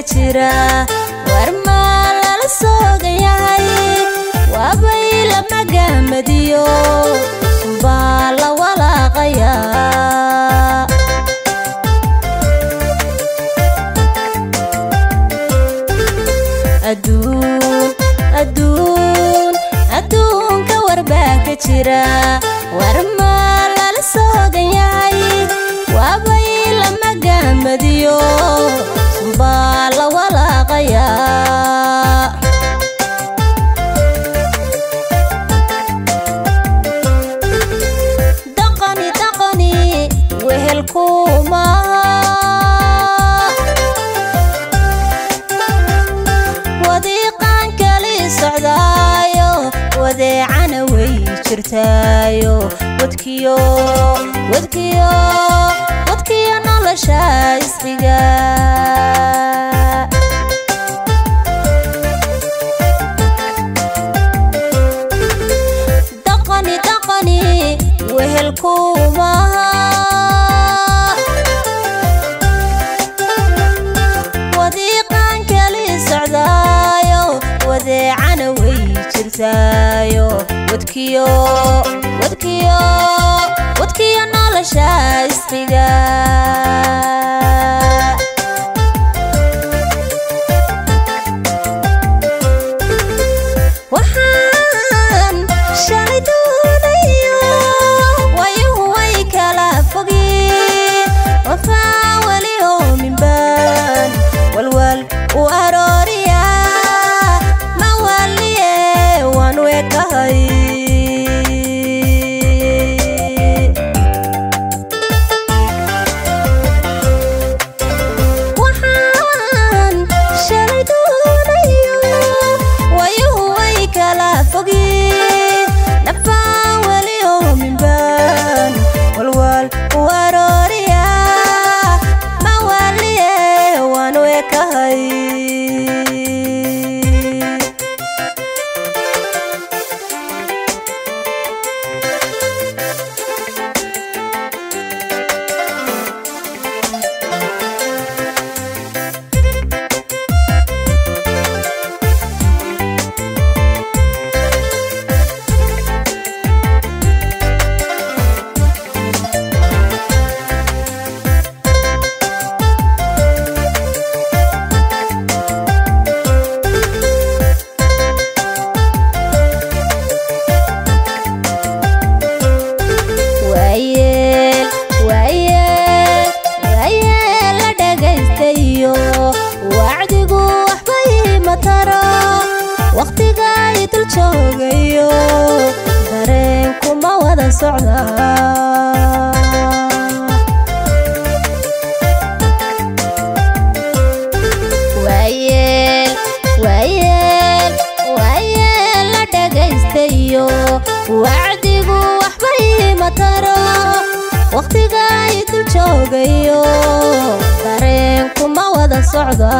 jira warmaa lala soogan yahay waabay lama gahmadiyo baa la walaaqayaa adduun adduun adduunka warbaa ka jira warmaa lala soogan yahay waabay lama gahmadiyo baa la walaaqayaa daqani daqani wehelkumaha wadiiqaan kali socdaayo wadeecana way jirtaayo wadkiyo wadkiyo wadkiyo nolosha isqiga daqani daqani wehelkumaha wadiiqaan kali socdaayo wadeecana way jirtaayo wadkiyo wadkiyo wadkiyo nolosha isqiga waxaan shalay doonayo wayuhu way kala fogeen wafaa weli oominbaan walwal u arooriya ma waliye waan weekahay waxaan shalay doonayo wayuhu way kala fogeen nafaan weli oominbaan walwal u arooriya ma waliye waan weekahay waayeel waayeel waayeel la dhagaystayo wacdigu waxbay mataro wakhtigaay dul joogayo dareenkuma wada socda waayeel waayeel waayeel la dhagaystayo wacdigu waxbay mataro wakhtigaay dul joogayo dareenkuma wada socda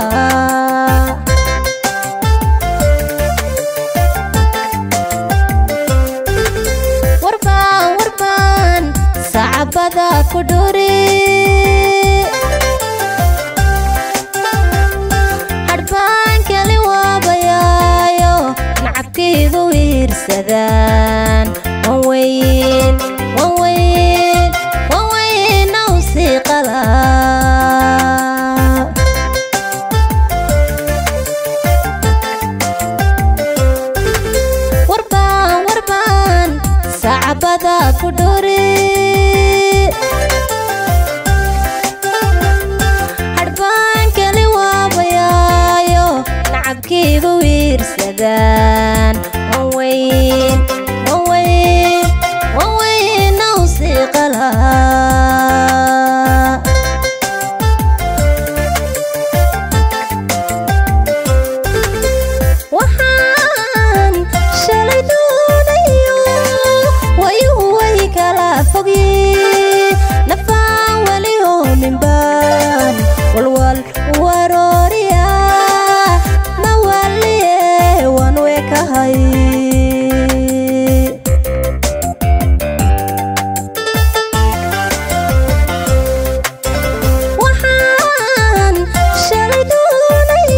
warbaan warbaan sacabada ku dhuri hadhbaan kali waabayaayo nacabkaygu wiirsadaan wan weyn wan weyn wan weyn aw siiqada warbaan warbaan sacabada ku dhuri hadhbaan kali waabayaayo nacabkaygu wiirsadaan wan weyn wan weyn wan weyn aw siiqala waxaan shalay doonayo wayuhu way kala fogeen nafaan weli oominbaan walwal warooriya ma waliye waan weekahay waxaan shalay doonay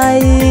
tahay